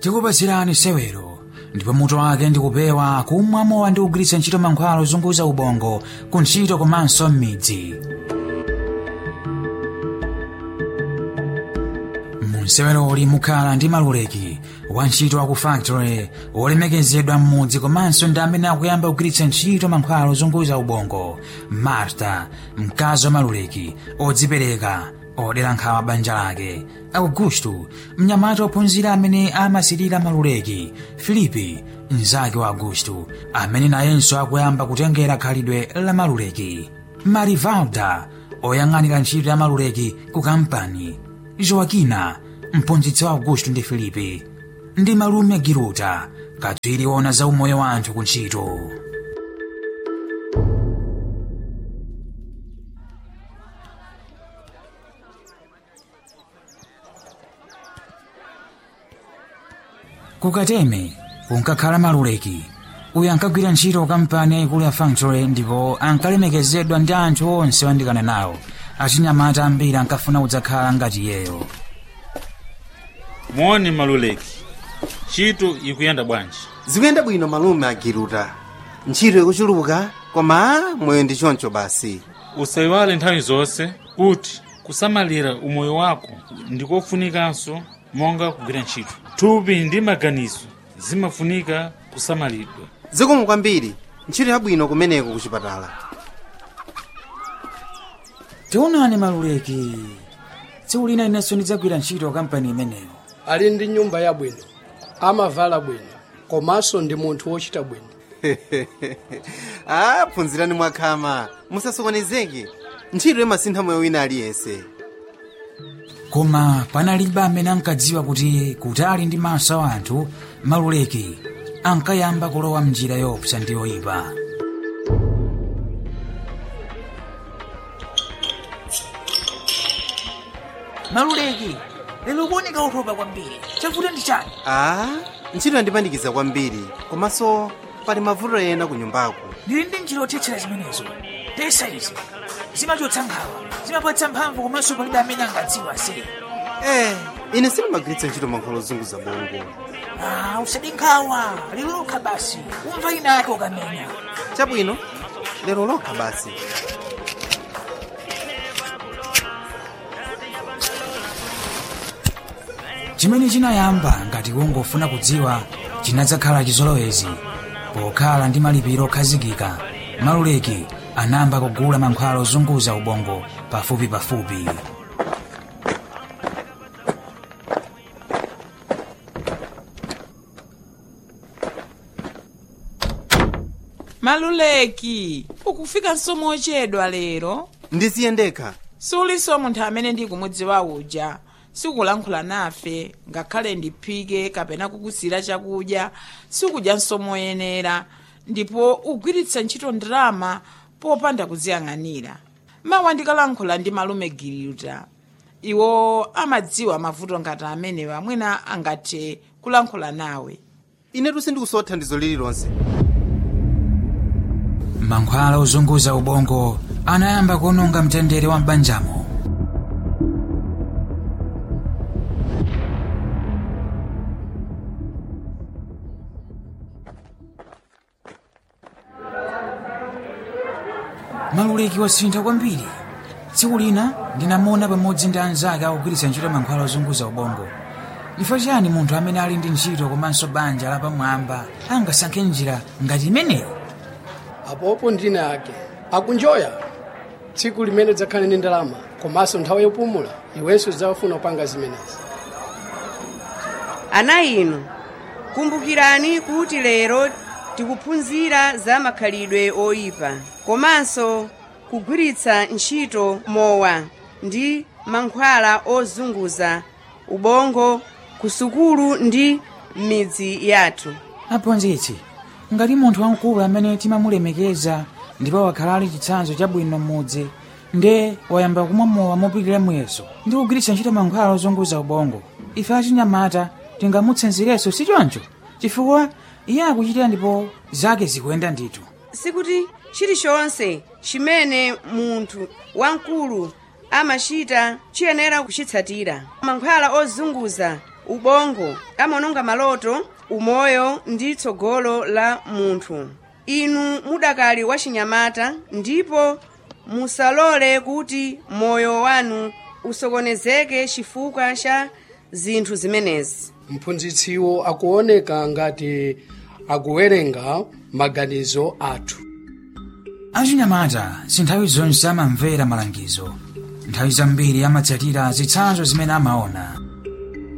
tikupezerani sewero ndipo mutu wake ndikupewa kumwa mowa ndi kugwiritsa ntchito mankhwala ozunguza ubongo ku ntchito komanso m'midzi munseweroli mukhala ndi maluleki wantchito wa ku factory wolemekezedwa m'mudzi komanso ndi amene akuyamba kugwiritsa ntchito mankhwala ozunguza ubongo marta mkazi wa maluleki odzipereka odera nkhawa banja lake augusto mnyamata wophunzira amene amasilira maluleki filipi mnzake wa augusto amene nayenso akuyamba kutengera khalidwe la maluleki marivalda oyang'anira ntchito ya maluleki ku kampani joakina mphunzitsi wa augusto ndi filipi ndi malume giruta katswiri wona za umoyo wa anthu ku ntchito kukateme kunkakhala maluleki uyu ankagwira ntchito kampani yaikulu ya factory ndipo ankalemekezedwa ndi anthu onse oyandikana nawo achinyamata ambiri ankafuna kudzakhala ngati iyeyo moni maluleki ntchito ikuyenda bwanji zikuyenda bwino malume agiruta ntchito ikuchuluka koma moyo ndi choncho basi usayiwale nthawi zonse kuti kusamalira umoyo wako ndikofunikanso monga kugwira ntchito thupi ndi maganizo zimafunika kusamalidwa zikomo kwambiri ntchito yabwino kumeneko ku chipatala tionani maluleki tsiku lina inenso ndidzagwira ntchito kampani imeneyo ali ndi nyumba yabwino amavala bwino komanso ndi munthu wochita bwino ah phunzirani mwakhama musasokonezeke ntchito imasintha moyo wina aliyense koma panalibe amene ankadziwa kuti kutali ndi maso a anthu maluleki ankayamba kulowa mnjira yopsa ndi yoyipa maluleki lero kuoneka utopa kwambiri chavuta ndi chani ah ntchito yandipandikiza kwambiri komanso pali mavuto ena ku nyumbako ndili ndi njira yothetsera zimenezo pesa izi zimachotsa nkhawa zimapatsa mphamvu komanso palibe amene angadziwa se eh ine sindimagwiritsa ntchito mankhwala ozunguza bongo Ah, usadi nkhawa lero lokha basi umva ina yake ukamenya chabwino lero lokha basi chimene chinayamba ngati kungofuna kudziwa chinadzakhala chizolowezi pokhala ndi malipiro okhazikika maluleki anayamba kugula mankhwala ozunguza ubongo pafupi pafupi maluleki ukufika msomo ochedwa lero ndiziye ndekha suliso munthu amene ndikumudziwa uja sikulankhula nafe ngakhale ndiphike kapena kukusira chakudya sikudya msomo yenera ndipo ugwiritsa ntchito ndalama popanda kuziyang'anira mawa ndikalankhula ndi malume giriuta iwo amadziwa mavuto ngati amene wamwena angathe kulankhula nawe inetu sindikusowa thandizo lililonse mankhwala ozunguza ubongo anayamba kuononga mtendere wa m'banjamo maluleki wasintha kwambiri tsiku lina ndinamuona pamodzi ndi anzake akugwiritsa ntchito mankhwala ozunguza ubongo chifukwa chani munthu amene ali ndi ntchito komanso banja lapamwamba angasankhe njira ngati imeneyi apopo ndine ake akunjoya tsiku limene dzakhale ndi ndalama komanso nthawi yopumula iwenso udzafuna kupanga zimenezi ana inu kumbukirani kuti lero tikuphunzira za makhalidwe oyipa komanso kugwiritsa ntchito mowa ndi mankhwala ozunguza ubongo ku sukulu ndi m'midzi yathu aphunzitsi ngati munthu wamkulu amene timamulemekeza ndipo wakhala ali chitsanzo chabwino m'mudzi nde wayamba kumwa mowa mopitirira muyeso ndi kugwiritsa ntchito mankhwala ozunguza ubongo ife achinyamata tingamutsanzirenso si choncho chifukwa iye akuchitira ndipo zake zikuyenda ndithu sikuti chilichonse chimene munthu wamkulu amachita chiyenera kuchitsatira mankhwala ozunguza ubongo amanonga maloto umoyo ndi tsogolo la munthu inu mudakali wachinyamata ndipo musalole kuti moyo wanu usokonezeke chifukwa cha zinthu zimenezi mphunzitsiwo akuoneka ngati akuwerenga maganizo athu achinyamata si nthawi zonse amamvera malangizo nthawi zambiri amatsatira zitsanzo zimene amaona